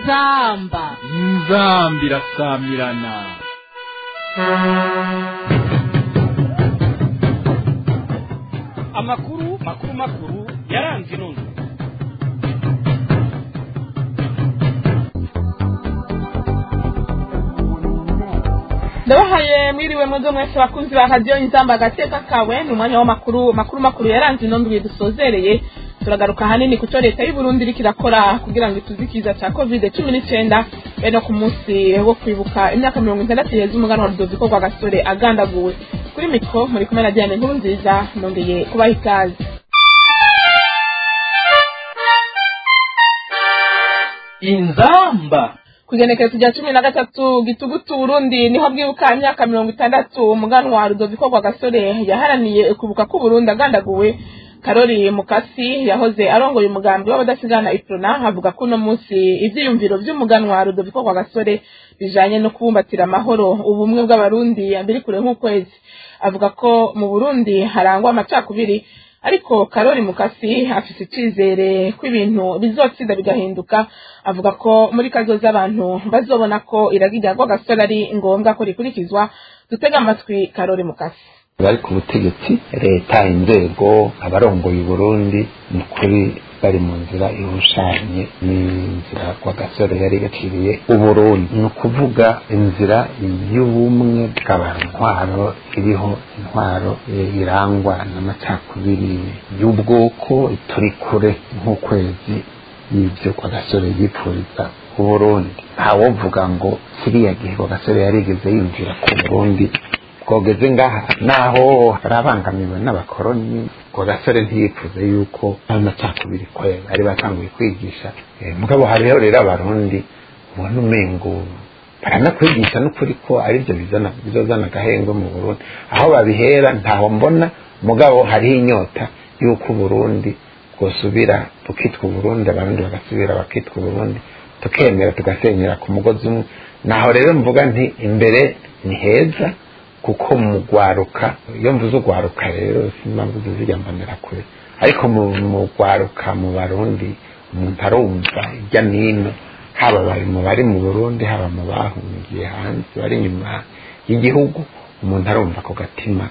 inzamba inzambi irasamirana amakuru makuru makuru yaranze inundwe ndabahaye mwiriwe mwebwe mwese bakunzi ba radiyo inzamba agateka kawe ni umwanya w'amakuru makuru makuru yaranze ino ndwi dusozereye turagaruka ahanini ku cyo leta y'u Burundi iriko irakora kugira ngo ituze ikiza cya covid cumi n'icyenda bene ku munsi wo kwibuka imyaka mirongo itandatu iheze umuganwa rudoviko rwa gasore agandaguwe kuri mikoro muri kumwe na diane nkuru nziza nongeye kubaha ikaze inzamba kugenekerezo rya cumi na gatatu gitugutu burundi niho bwibuka imyaka mirongo itandatu umuganwa rudoviko rwa gasore yaharaniye ukubuka k'uburundi agandaguwe karori mukasi yahoze arongoye umugambi w'abadasigana iprona avuga ko uno munsi ivyiyumviro vy'umuganwa rudoviko rwa gasore bijanye no kubumbatira amahoro ubumwe bw'abarundi biri kure nk'ukwezi avuga ko mu burundi harangwa amacakubiri ariko karori mukasi afise icizere ko ibintu bizotsinda bigahinduka avuga ko muri kazoza abantu bazobona ko iragira rwa gasore ari ngombwa ko rikurikizwa dutega amatwi karori mukasi bari ku butegetsi leta inzego abarongoye uburundi ni kuri bari mu nzira ihushanye n'inzira kwa gasore yari yaciriye uburundi ni ukuvuga inzira y'ubumwe bw'abantwaro iriho intwaro irangwa n'amacakubiri y'ubwoko turi kure nk'ukwezi y'ibyo kwa gasore yipfuriza uburundi ntawovuga ngo kiriya gihe kwa gasore yarigeze yinjira ku burundi twogeze ngaha naho arabangamiwe n'abakoroni ngo gasore ntiyipfuze yuko amacakubiri kwe bari batanguye kwigisha mugabo hariho rero abarundi ubona umengo baranakwigisha n'ukuri ko aribyo bizana bizozana agahengwe mu burundi aho babihera ntaho mbona mugabo hariho inyota y'uko uburundi bwosubira bukitwa uburundi abarundi bagasubira bakitwa uburundi tukemera tugasenyera ku mugozi umwe naho rero mvuga nti imbere ni heza kuko mu gwaruka iyo mvuze ugwaruka rero simpamvu zizijya mbonera kure ariko mu gwaruka mu barundi umuntu arumva ijya n'ino haba bari mu bari mu burundi haba mu bahungiye hanze bari inyuma y'igihugu umuntu arumva ako gatima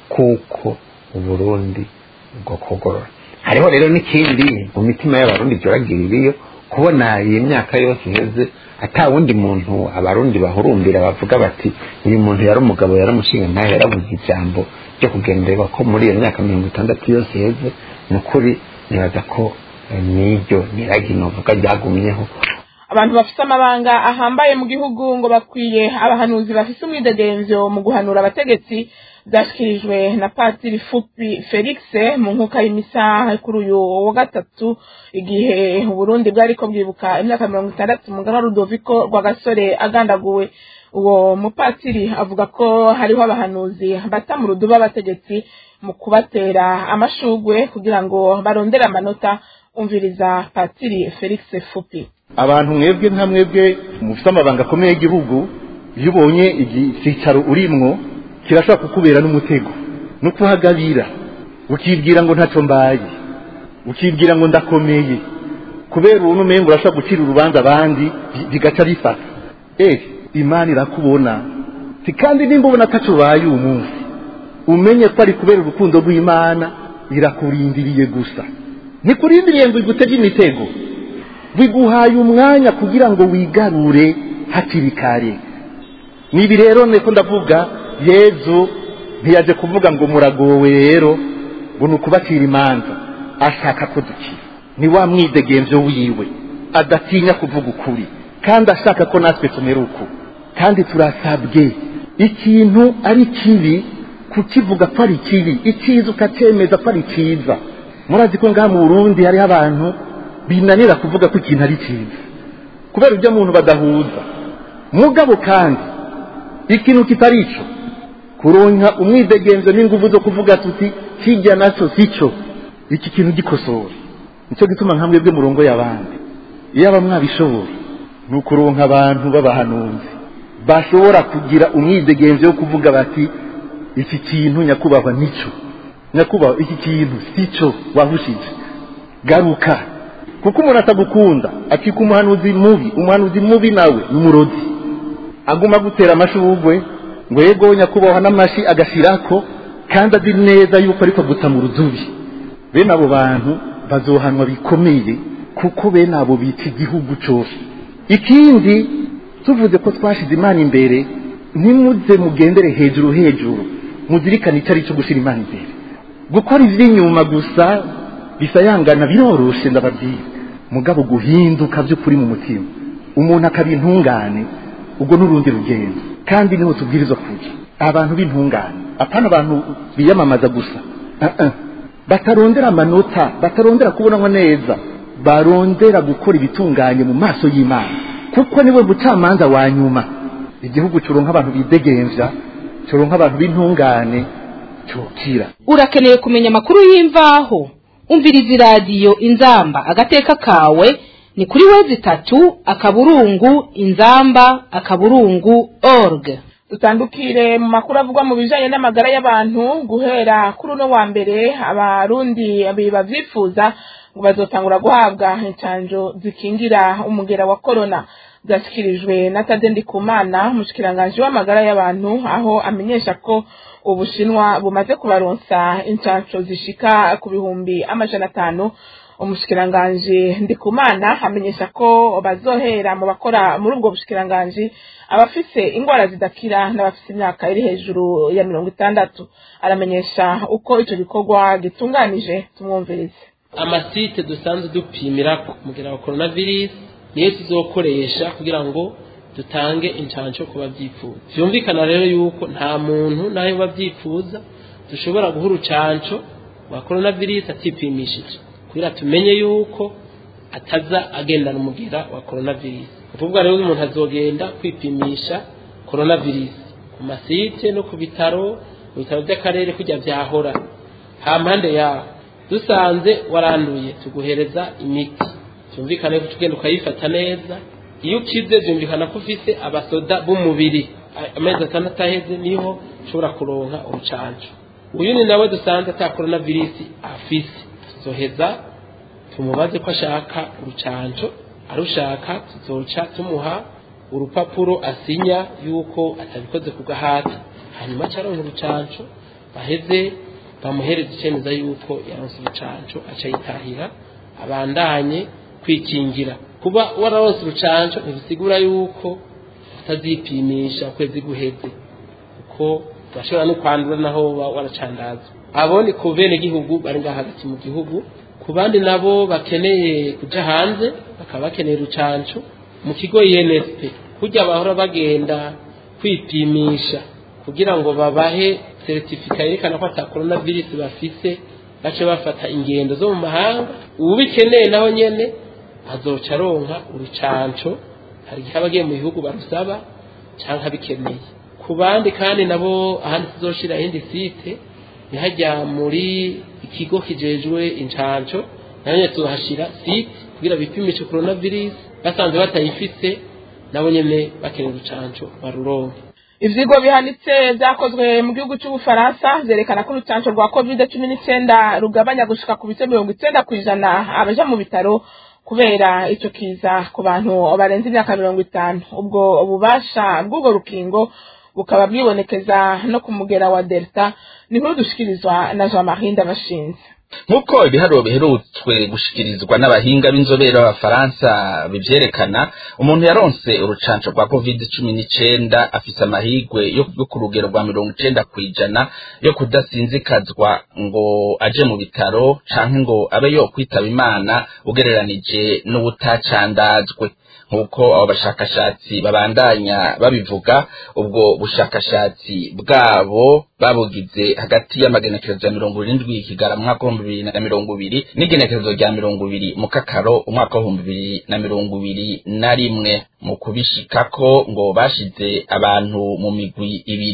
kuko uburundi bwo kugorora hariho rero n'ikindi mu mitima y'abarundi byoragira ibiyo kubona iyi myaka yose iheze ata wundi muntu abarundi bahurumbira bavuga bati uyu muntu yari umugabo yari umushinga ntayo yarabunye ijambo ryo kugenderwa ko muri iyo myaka mirongo itandatu yose iheze ni ukuri nibaza ko n'iryo niragi novuga ryagumyeho abantu bafite amabanga ahambaye mu gihugu ngo bakwiye abahanuzi bafite umwidegemvyo mu guhanura abategetsi byashyikirijwe na patiri fupi felix mu nkuka y'imisaha kuri uyu wa gatatu igihe uburundi bwari ko bwibuka imyaka mirongo itandatu umugana rudoviko rwa gasore agandaguwe uwo mupatiri avuga ko hariho abahanuzi bata mu ruduba abategetsi mu kubatera amashugwe kugira ngo barondere amanota umviriza patiri felix fupi abantu mwebwe nka mwebwe mufite amabanga akomeye y'igihugu iyo ubonye icyicaro urimwo kirashobora kukubera n'umutego no kuhagabira ukibwira ngo ntacyo mbaye ukibwira ngo ndakomeye kubera ubu n'umengo urashobora gucira urubanza abandi bigaca bifata eh imana irakubona kandi nimba ubona atacyo ubaye uyu munsi umenye ko ari kubera urukundo rw'imana irakurindiriye gusa ntikurindiriye ngo igutege imitego biguhaye umwanya kugira ngo wigarure hakiri kare nibi rero niko ndavuga yezu ntiyaje kuvuga ngo muragowe rero ngo ni ukubacira imanza ashaka ko dukira ni wa mwidegemvyo wiwe adatinya kuvuga ukuri kandi ashaka ko natwe tumera uku kandi turasabwe ikintu ari kibi kukivuga ko ari kibi icyiza ukacyemeza ko ari cyiza murazi ko ngaha mu burundi hariho abantu binanira kuvuga ko ikintu ari cyiza kubera ibyo muntu badahuza mugabo kandi ikintu kitari ico kuronka umwidegenzo n'inguvu zo kuvuga tuti kijya nacyo sico iki kintu gikosora nicyo gituma nka mwebwe murongo y'abandi iyo aba mwabishoboye ni ukuronka abantu b'abahanuzi bashobora kugira umwidegenzo wo kuvuga bati iki kintu nyakubahwa nico nyakubahwa iki kintu sico wahushije garuka kuko umuntu atagukunda akika umuhanuzi mubi umuhanuzi mubi nawe ni umurozi aguma gutera amashugwe ngo yego nyakubahwa n'amashi agashirako kandi azi neza yuko ariko guta mu rudubi bene abo bantu bazohanwa bikomeye kuko bene abo bica igihugu cyose ikindi tuvuze ko twashize imana imbere ntimuze mugendere hejuru hejuru muzirikane icyo ari cyo gushyira imana imbere gukora iby'inyuma gusa bisayangana biroroshe ndababwira mugabo guhinduka by'ukuri mu mutima umuntu akaba intungane ubwo n'urundi rugendo kandi niho tubwirizwa kuja abantu b'intungane apana abantu biyamamaza gusa uh-uh. batarondera amanota batarondera kubonanwa neza barondera gukora ibitunganye mu maso y'imana kuko niwe mucamanza wa nyuma igihugu cyuronka abantu bidegemvya cyuronka abantu b'intungane cyokira urakeneye kumenya amakuru y'imvaho umviriza iradiyo inzamba agateka kawe ni kuri wezi itatu akaburungu inzamba akaburungu org dutandukire mu makuru avugwa mu bijanye n'amagara y'abantu guhera kuri uno wa mbere abarundi bavyifuza ngo bazotangura guhabwa incanjo zikingira umugera wa korona byashyikirijwe na tade ndikumana umushikiranganji w'amagara y'abantu aho amenyesha ko ubushinwa bumaze kubaronsa incanco zishika ku bihumbi amajana atanu umushikiranganji ndikumana amenyesha ko bazohera mu bakora muri ubwo bushikiranganji abafise ingwara zidakira n'abafise imyaka iri hejuru ya mirongo itandatu aramenyesha uko ico gikorwa gitunganije tumwumvirize amasite dusanzwe dupimirako umugera wa coronavirus niyo tuzokoresha kugira ngo dutange incanco ku babyifuza vyumvikana rero yuko nta muntu nayo babyifuza dushobora guha urucanco rwa coronavirus atipimishije kugira tumenye yuko ataza agendana umugera wa coronavirus ukuvuga rero umuntu azogenda kwipimisha coronavirus ku masite no ku bitaro mu bitaro by'akarere kujya vyahora ha mpande yaho dusanze waranduye tuguhereza imiti byumvikane ko tugenda ukayifata neza iyo ukize byumvikana ko ufise abasoda b'umubiri amezi atandatu aheze niho ushobora kuronka urucanco uyu ni nawe dusanze ata coronavirus afise tuzoheza tumubaze ko ashaka urucanco arushaka tuzoca tumuha urupapuro asinya yuko atabikoze ku gahata hanyuma acaronka urucanco baheze bamuhereza icemeza yuko yaronse urucanco aca yitahira abandanye kwikingira kuba wararonse urucanco ntibisigura yuko utazipimisha ukwezi guheze kuko urashobora no kwandura naho uba waracandazwa abo ni ku bene gihugu bari ngaha hagati mu gihugu ku bandi nabo bakeneye kuja hanze bakaba bakeneye urucanco mu kigo INSP kujya bahora bagenda kwipimisha kugira ngo babahe seritifika yerekana ko ata coronavirus bafise bace bafata ingendo zo mu mahanga ubikeneye naho nyene azoca aronka urucanco hari igihe aba agiye mu bihugu barusaba canke abikeneye ku bandi kandi nabo ahandi tuzoshira iyindi site nihajya muri ikigo kijejwe incanco nayo nyene tuzohashira site kugira bipimishe coronavirus basanze batayifise nabo nyene bakeneye urucanco baruronke ivyigwa bihanitse vyakozwe mu gihugu c'ubufaransa vyerekana ko urucanco rwa covid cumi n'icenda rugabanya gushika ku bice mirongo icenda kw'ijana abaja mu bitaro kubera ico kiza ku bantu barenze imyaka mirongo itanu ubwo ububasha bw'ubwo rukingo bukaba bwibonekeza no ku mugera wa delta ni nkuru dushikirizwa na jean marie ndabashinze nk'uko ibiharuro biherutswe gushikirizwa n'abahinga b'inzobere b'abafaransa bivyerekana umuntu yaronse urucanco rwa covid cumi n'icenda afise amahigwe yo ku rugero rwa mirongo icenda kw'ijana yo kudasinzikazwa ngo aje mu bitaro canke ngo abe yo kwitaba imana ugereranije n'ubutacandazwe nk'uko abo bashakashatsi babandanya babivuga ubwo bushakashatsi bwabo babugize hagati y'amagenekerezo ya mirongo irindwi kigara mu mwaka w'ibihumbi bibiri na mirongo ibiri n'igenekerezo rya mirongo ibiri mu kakaro umwaka w'ibihumbi bibiri na mirongo ibiri na rimwe mu kubishikako ngo bashize abantu mu migwi ibiri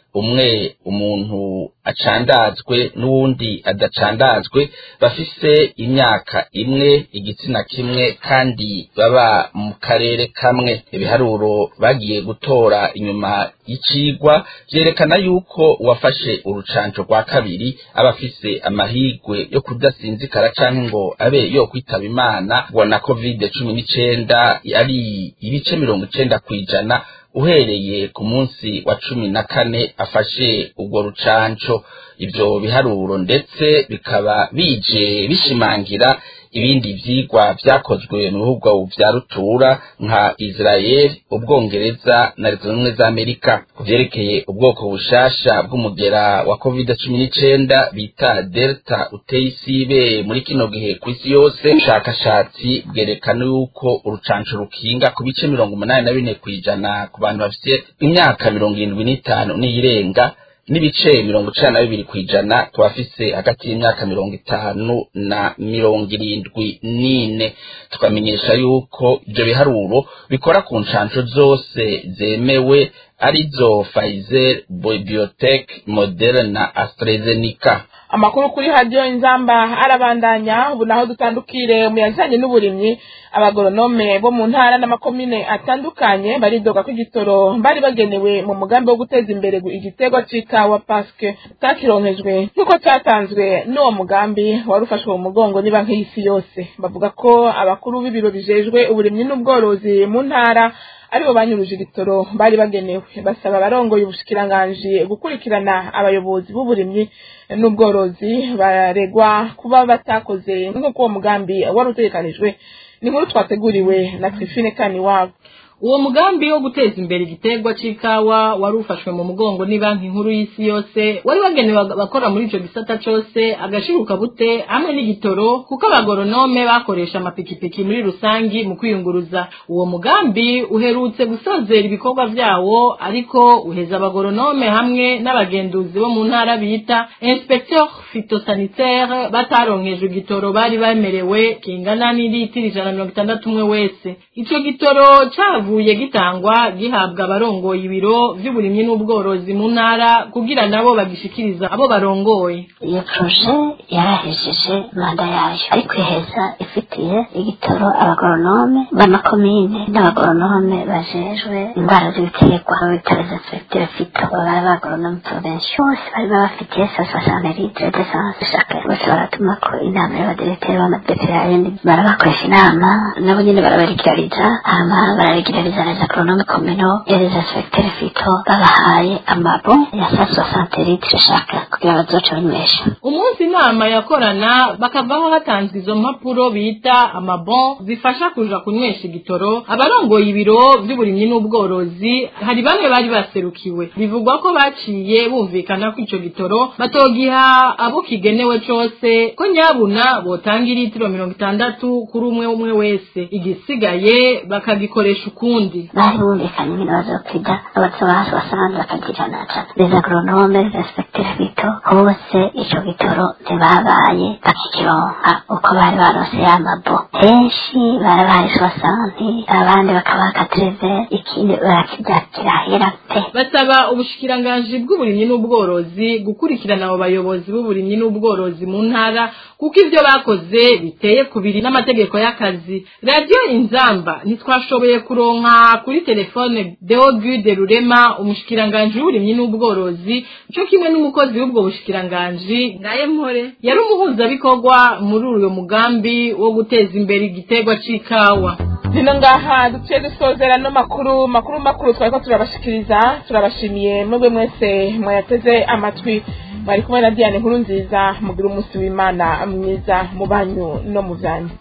umwe umuntu acandazwe n'uwundi adacandazwe bafise imyaka imwe igitsina kimwe kandi baba mu karere kamwe ibiharuro bagiye gutora inyuma y'icigwa vyerekana yuko uwafashe urucanco rwa kabiri aba afise amahigwe yo kudasinzikara canke ngo abe yo kwitaba imana ngo na covid cumi n'icenda ari ibice mirongo icenda kw'ijana uhereye ku munsi wa cumi na kane afashe urwo rucanco ivyo biharuro ndetse bikaba bije bishimangira ibindi vyigwa vyakozwe mu bihugu vya rutura nka Israel ubwongereza na leta zunze za Amerika ku vyerekeye ubwoko bushasha bw'umugera wa covid cumi n'icenda bita delta uteye isibe muri kino gihe kw'isi yose ubushakashatsi bwerekana yuko urucanco rukinga ku bice mirongo umunani na bine kw'ijana ku bantu bafite imyaka mirongo irindwi n'itanu n'iyirenga n'ibice mirongo icenda na bibiri kw'ijana ku bafise hagati y'imyaka mirongo itanu na mirongo irindwi n'ine tukamenyesha yuko ivyo biharuro bikora ku ncanco zose zemewe arizo Pfizer, Biotech, Moderna na AstraZeneca amakuru kuri hadiyo inzamba arabandanya ubu naho dutandukire mu yajanye n'uburimyi abagoronome bo mu ntara n'amakomine atandukanye baridoga ko igitoro bari bagenewe mu mugambi wo guteza imbere igiterwa c'ikawa paske takironkejwe nk'uko catanzwe n'uwo mugambi wari ufashwe mu mugongo ni banki y'isi yose bavuga ko abakuru b'ibiro bijejwe uburimyi n'ubworozi mu ntara aribo banyuruje igitoro bari bagenewe basaba abarongoye ubushikiranganji gukurikirana abayobozi b'uburimyi n'ubworozi baregwa kuba batakoze nk'uko uwo mugambi wari utegekanijwe ni inkuru twateguriwe na Trifine Kaniwabo uwo mugambi wo guteza imbere igiterwa c'ikawa wari ufashwe mu mugongo ni banki nkuru y'isi yose wari wagenewe abakora muri ico gisata cose agashiruka bute hamwe n'igitoro kuko abagoronome bakoresha amapikipiki muri rusangi mu kwiyunguruza uwo mugambi uherutse gusozera ibikorwa vyawo ariko uheza abagoronome hamwe n'abagenduzi bo mu ntara bita inspecteur phytosanitaire bataronkejwe igitoro bari bemerewe kingana n'ilitiro ijana mirongo itandatu umwe wese ico gitoro cavuye kivuye gitangwa gihabwa abarongoye ibiro vy'uburimyi n'ubworozi mu ntara kugira nabo bagishikiriza abo barongoye iyo proje yarahejeje manda yayo ariko iheza ifitiye igitoro abagoronome b'amakomine n'abagoronome bajejwe indwara z'ibiterwa bitaro za secteur fito baba abagoronome provincial bose bari babafitiye soixante litre d'essence chaque bose baratuma ko inama y'abadirekiteri b'amadeperaye barabakoresha inama nabo nyene barabarigirariza hama bararigirariza les agronomes communaux et les inspecteurs fito babahaye amabo ya sa soixante litre chaque kugira bazoca banywesha umunsi inama yakorana bakavaho hatanzwe izo mpapuro bita amabon zifasha kuja kunywesha igitoro abarongoye ibiro vy'uburimyi n'ubworozi hari bamwe bari baserukiwe bivugwa ko baciye bumvikana ko ico gitoro batogiha abo kigenewe cose ko nyabuna botanga ilitiro mirongo itandatu kuri umwe umwe wese igisigaye bakagikoresha ukundi bari bumvikanye nyine bazokwida abazobaha soixante bakagirana ca les agronomes les inspecteurs fito hose ico gitoro ntibabaye bakikironka uko bari barose y'amabo henshi barabaye soixante abandi bakabaha katreve ikindi barakirya kirahera pe basaba ubushikiranganji bw'uburimyi n'ubworozi gukurikirana abo bayobozi b'uburimyi n'ubworozi mu ntara kuko ivyo bakoze biteye kubiri n'amategeko y'akazi radiyo inzamba ntitwashoboye kuronka kuri telefone deogude rurema umushikiranganji w'uburimyi n'ubworozi co kimwe n'umukozi w'ubwo bushikiranganji ngaye mpore yari umuhuzabikorwa muri uyo mugambi wo guteza imbere igiterwa c'ikawa zino ngaha duciye dusozera no makuru makuru makuru twariko turabashikiriza turabashimiye mwebwe mwese mwayateze amatwi mwari kumwe na diane nkuru nziza mugira umunsi w'imana mwiza mu banyu no mu vyanyu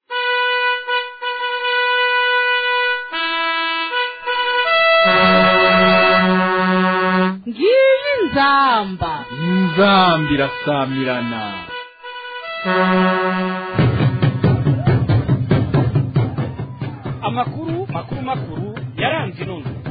ngiyi nzamba inzamba irasamirana amakuru makuru makuru yaranze inono